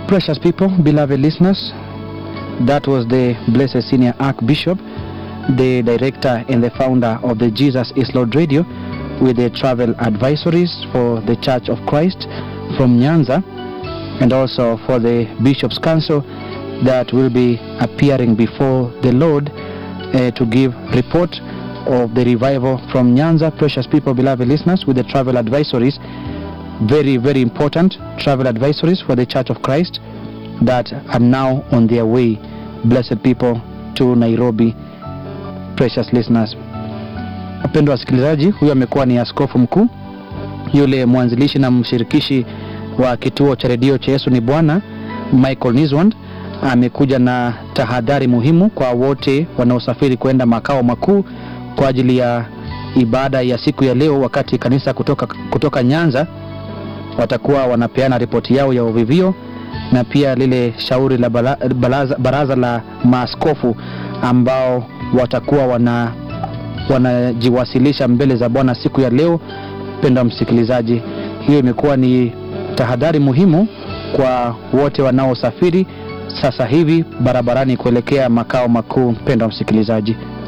Precious people, beloved listeners, that was the Blessed Senior Archbishop, the director and the founder of the Jesus is Lord Radio, with the travel advisories for the Church of Christ from Nyanza, and also for the Bishop's Council that will be appearing before the Lord uh, to give report of the revival from Nyanza. Precious people, beloved listeners, with the travel advisories, very, very important travel advisories for the Church of Christ that are now on their way, blessed people, to Nairobi. Precious listeners, wapendwa wasikilizaji, huyo amekuwa ni askofu mkuu yule mwanzilishi na mshirikishi wa kituo cha redio cha Yesu ni Bwana, Michael Niswand amekuja na tahadhari muhimu kwa wote wanaosafiri kwenda makao makuu kwa ajili ya ibada ya siku ya leo, wakati kanisa kutoka, kutoka Nyanza watakuwa wanapeana ripoti yao ya uvivio na pia lile shauri la bala, baraza, baraza la maaskofu ambao watakuwa wana wanajiwasilisha mbele za Bwana siku ya leo. Mpendwa msikilizaji, hiyo imekuwa ni tahadhari muhimu kwa wote wanaosafiri sasa hivi barabarani kuelekea makao makuu. Mpendwa msikilizaji